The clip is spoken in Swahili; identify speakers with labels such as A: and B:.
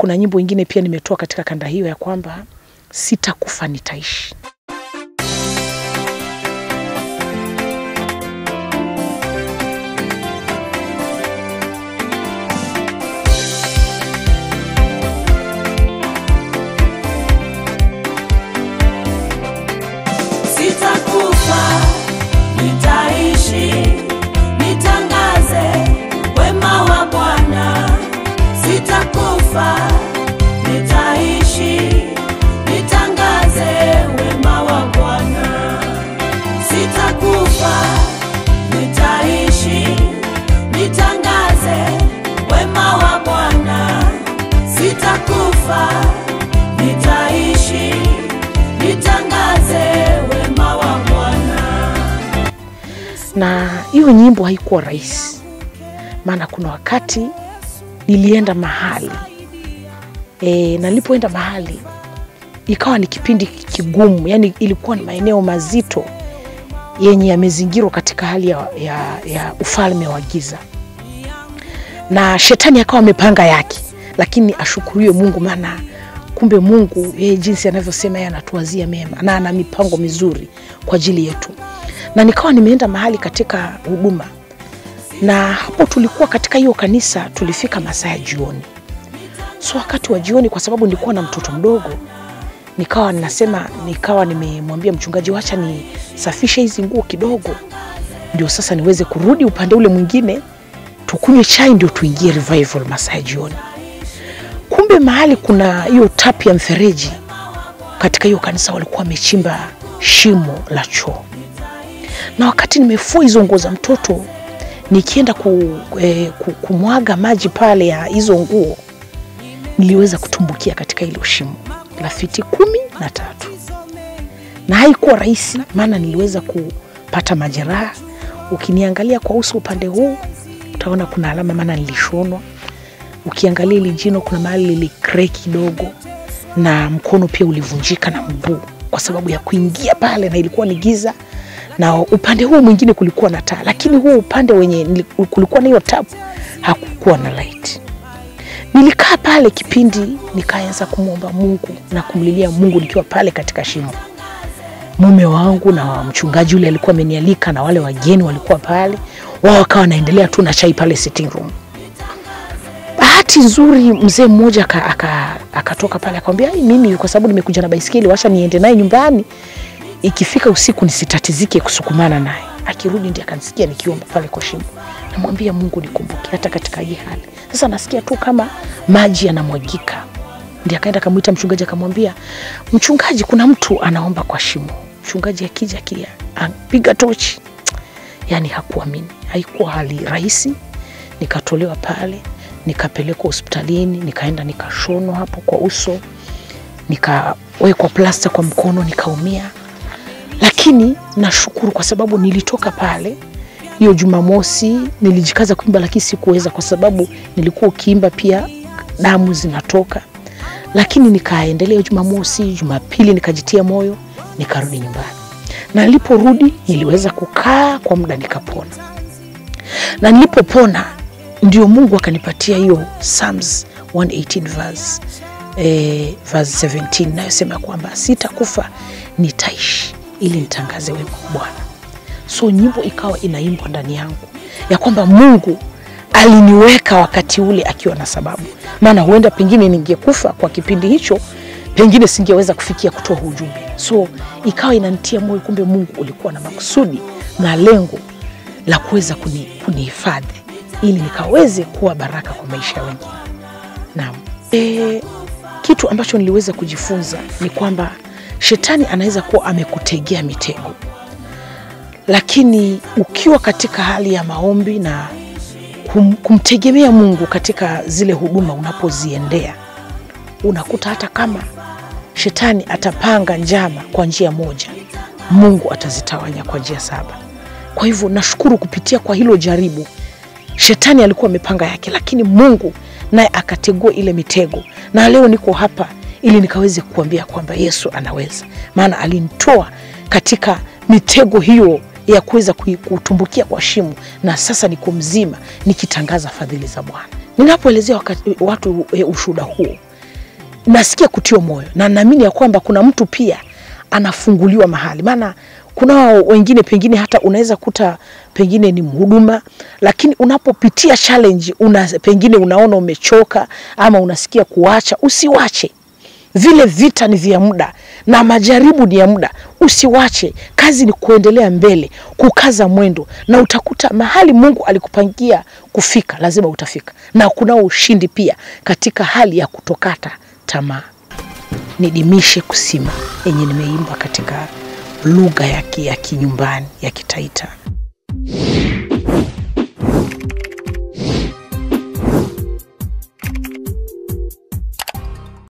A: kuna nyimbo ingine pia nimetoa katika kanda hiyo ya kwamba sitakufa nitaishi.
B: Sitakufa, nitaishi, nitangaze wema wa Bwana. Sitakufa, nitaishi, nitangaze wema wa Bwana. Sitakufa, nitaishi, nitangaze wema wa Bwana. Sitakufa, nitaishi, nitangaze wema wa Bwana.
A: na hiyo nyimbo haikuwa rahisi, maana kuna wakati nilienda mahali e, nalipoenda mahali ikawa ni kipindi kigumu, yani ilikuwa ni maeneo mazito yenye yamezingirwa katika hali ya, ya, ya ufalme wa giza, na shetani akawa amepanga yake, lakini ashukuriwe Mungu, maana kumbe Mungu yeye jinsi anavyosema yeye anatuwazia mema na ana mipango mizuri kwa ajili yetu. Na nikawa nimeenda mahali katika huduma, na hapo tulikuwa katika hiyo kanisa, tulifika masaa ya jioni. So wakati wa jioni, kwa sababu nilikuwa na mtoto mdogo, nikawa ninasema, nikawa nimemwambia mchungaji, wacha nisafishe hizi nguo kidogo, ndio sasa niweze kurudi upande ule mwingine, tukunywe chai, ndio tuingie revival masaa ya jioni. Kumbe mahali kuna hiyo tap ya mfereji katika hiyo kanisa, walikuwa wamechimba shimo la choo, na wakati nimefua hizo nguo za mtoto nikienda ku, eh, ku, kumwaga maji pale ya hizo nguo, niliweza kutumbukia katika hilo shimo la fiti kumi na tatu, na haikuwa rahisi, maana niliweza kupata majeraha. Ukiniangalia kwa uso upande huu utaona kuna alama, maana nilishonwa. Ukiangalia ili jino kuna mahali lilikre kidogo, na mkono pia ulivunjika na mguu kwa sababu ya kuingia pale, na ilikuwa ni giza, na upande huu mwingine kulikuwa na taa, lakini huu upande wenye nili- kulikuwa na hiyo tapu hakukuwa na light. Nilikaa pale kipindi, nikaanza kumwomba Mungu na kumlilia Mungu nikiwa pale katika shimo. Mume wangu na mchungaji yule alikuwa amenialika na wale wageni walikuwa pale, wao wakawa wanaendelea tu na chai pale sitting room. Bahati nzuri mzee mmoja aka- aka- akatoka pale akamwambia, "Ai, mimi kwa sababu nimekuja na baisikeli, washa niende naye nyumbani, ikifika usiku nisitatizike kusukumana naye. Akirudi ndiye akanisikia nikiomba pale kwa shimo, namwambia Mungu nikumbuke hata katika hii hali. Sasa nasikia tu kama maji yanamwagika. Ndiye akaenda akamwita mchungaji, akamwambia mchungaji, kuna mtu anaomba kwa shimo. Mchungaji akija akia piga tochi, yani hakuamini. Haikuwa hali rahisi. Nikatolewa pale, nikapelekwa hospitalini, nikaenda nikashonwa hapo kwa uso, nikawekwa plasta kwa mkono, nikaumia lakini nashukuru kwa sababu nilitoka pale hiyo Jumamosi, nilijikaza kuimba, lakini sikuweza kwa sababu nilikuwa ukiimba pia damu zinatoka, lakini nikaendelea hiyo Jumamosi. Jumapili nikajitia moyo, nikarudi nyumbani, na niliporudi niliweza kukaa kwa muda nikapona, na nilipopona ndio Mungu akanipatia hiyo Psalms 118 verse, eh, verse 17 inayosema kwamba sitakufa nitaishi ili nitangaze wema wa Bwana. So nyimbo ikawa inaimbwa ndani yangu ya kwamba Mungu aliniweka wakati ule akiwa na sababu, maana huenda pengine ningekufa kwa kipindi hicho, pengine singeweza kufikia kutoa huu ujumbe. So ikawa inanitia moyo, kumbe Mungu ulikuwa na makusudi na lengo la kuweza kuni- kunihifadhi ili nikaweze kuwa baraka kwa maisha ya wengine. Naam. E, kitu ambacho niliweza kujifunza ni kwamba shetani anaweza kuwa amekutegea mitego, lakini ukiwa katika hali ya maombi na kum, kumtegemea Mungu katika zile huduma unapoziendea, unakuta hata kama shetani atapanga njama kwa njia moja, Mungu atazitawanya kwa njia saba. Kwa hivyo nashukuru kupitia kwa hilo jaribu, shetani alikuwa amepanga yake, lakini Mungu naye akategua ile mitego, na leo niko hapa ili nikaweze kuambia kwamba Yesu anaweza, maana alinitoa katika mitego hiyo ya kuweza kui- kutumbukia kwa shimo, na sasa niko mzima nikitangaza fadhili za Bwana. Ninapoelezea wakati- watu e, ushuhuda huo, nasikia kutiwa moyo na naamini ya kwamba kuna mtu pia anafunguliwa mahali, maana kuna wao wengine pengine hata unaweza kuta pengine ni mhuduma, lakini unapopitia challenge una, pengine unaona umechoka ama unasikia kuacha, usiwache vile vita ni vya muda na majaribu ni ya muda, usiwache. Kazi ni kuendelea mbele, kukaza mwendo, na utakuta mahali Mungu alikupangia kufika, lazima utafika, na kunao ushindi pia katika hali ya kutokata tamaa. Nidimishe kusima yenye nimeimba katika lugha ya ki- ya kinyumbani ya Kitaita.